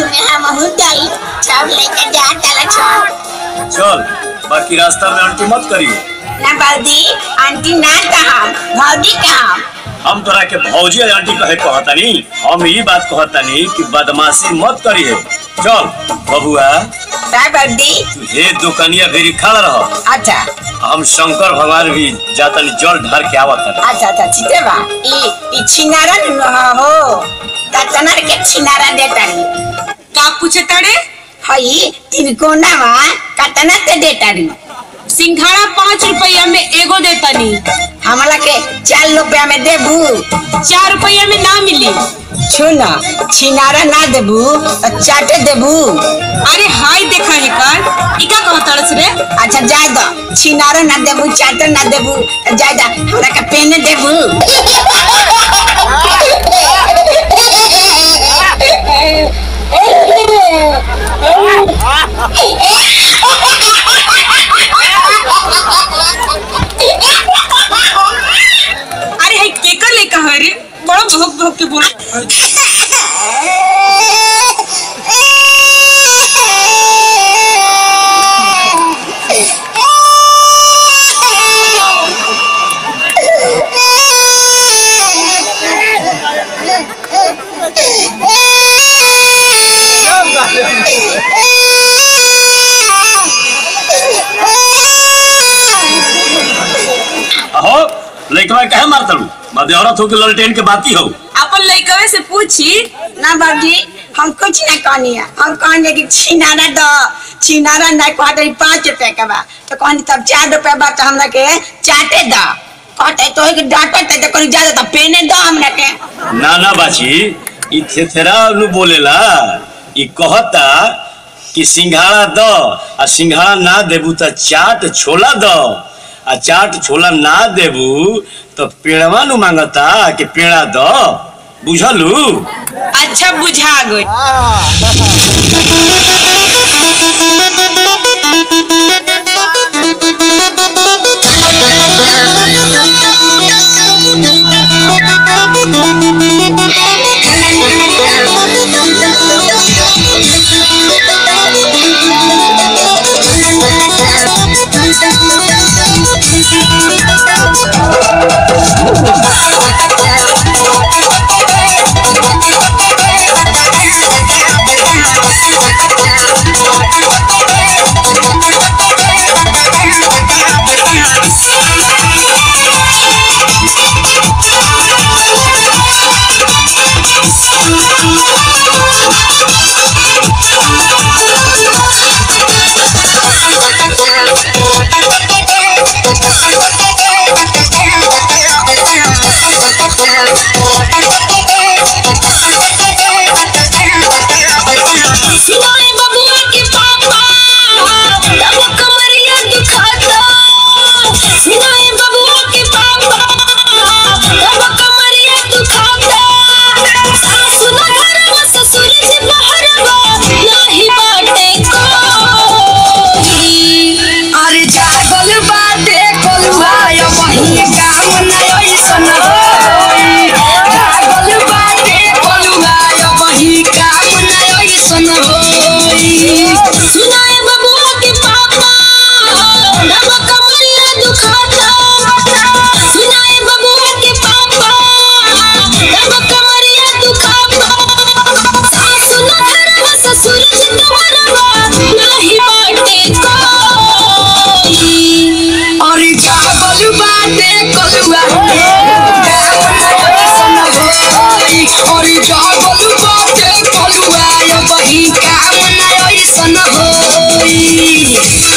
में हम हुदाई सब लेके जा चला छोड़ चल बाकी रास्ता में आंटी मत करिए ना बादी आंटी ना कहा भौजी कहा हम तोरा के भौजी और आंटी कहे कहतनी हम ई बात कहतनी कि बदमाशी मत करिए चल बबुआ का बादी तू हे दुकनिया भेरी खड़ा रह अच्छा हम शंकर भगवान भी जातनी जल ढार के आवत हनी। अच्छा अच्छा ठीक बा ई ई छिनारा न हो कतना के छिनारा देतारी का पूछे तारे हई तीन कोना वा कतना ते देतारी सिंघाड़ा पाँच रुपया में एगो देतनी हमला के चार रुपया में देबू चार रुपया में ना मिली सुन छिनारा ना देबू तो चाटे देबू अरे हाय देखा है कर इका कह तरस रे अच्छा जाय दो छिनारा ना देबू चाटे ना देबू तो जाय दो हमरा के पेन देबू अरे हाय केकर ले कहा रे बड़ा भोग भोग के बोल अहो लइकवा कहे मारतलू मदे औरत हो के ललटेन के बाती हो अपन लइकवे से पूछी ना बाबूजी हम कुछ ना कहनी है हम कहने कि छिनारा दो छिनारा ना कहते पाँच रुपए का बा तो कहनी तब चार रुपया बा तो हमरा के चाटे दो कहते तो एक डांटे तो कहीं ज्यादा तो पेने दो हमरा के ना ना बाची ई थेथेरा नु बोलेला ई कहता कि सिंघाड़ा द आ सिंघाड़ा ना देबू त चाट छोला द आ चाट छोला ना देबू तो पेड़वा नु मांगता कि पेड़ा द बुझलू अच्छा बुझा गई सिवाय बबुआ के पापा तब कमरिया दुखाता सिवाय बबुआ के पापा तब कमरिया दुखाता सासु न घरवा ससुर जी बहरवा नाही बाटे कोई अरे जागल बाटे कोलुआ यो वही काम न ओइसन होई जागल बाटे कोलुआ यो वही काम न ओइसन होई सुनाए बबुआ के पापा तब कमरिया दुखाता सुनाए बबुआ के पापा तब कमरिया दुखाता सासु न घरवा ससुर जी तुम्हारवा नाही बाटे कोई अरे जागल बाटे कोलुआ काम न ओइसन होई अरे जागल बाटे कोलुआ यो वही काम न ओइसन होई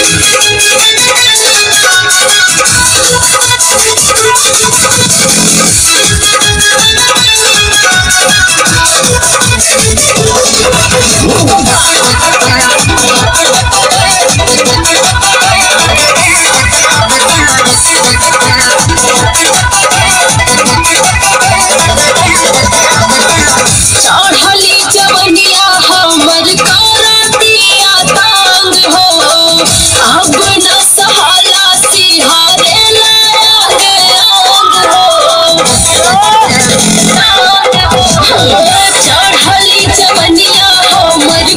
चढ़ली जवनिया हमर करतिया तांग हो अब न सहाला सिहारे लाग अंग हो चढ़ली जवनिया हमर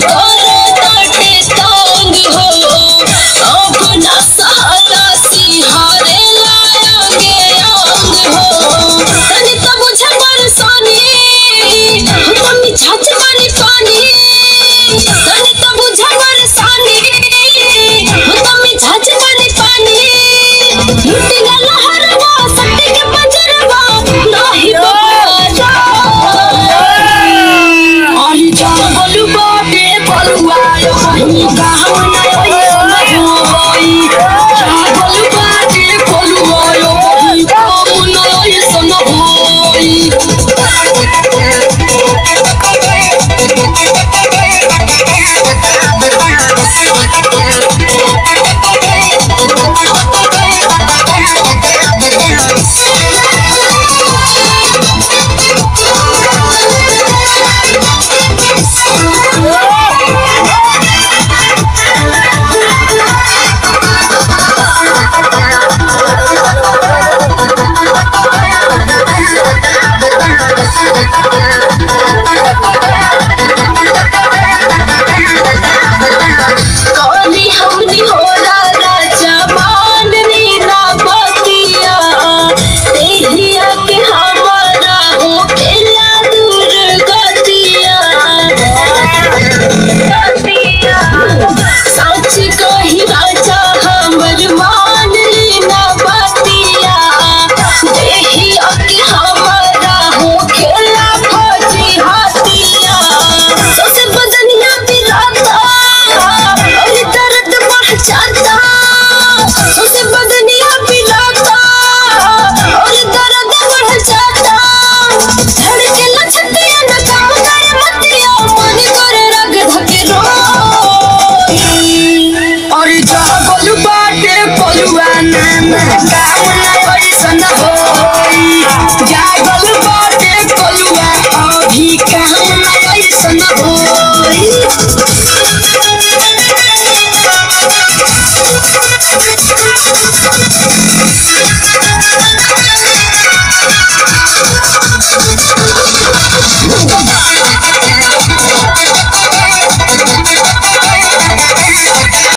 कहीं गाँव न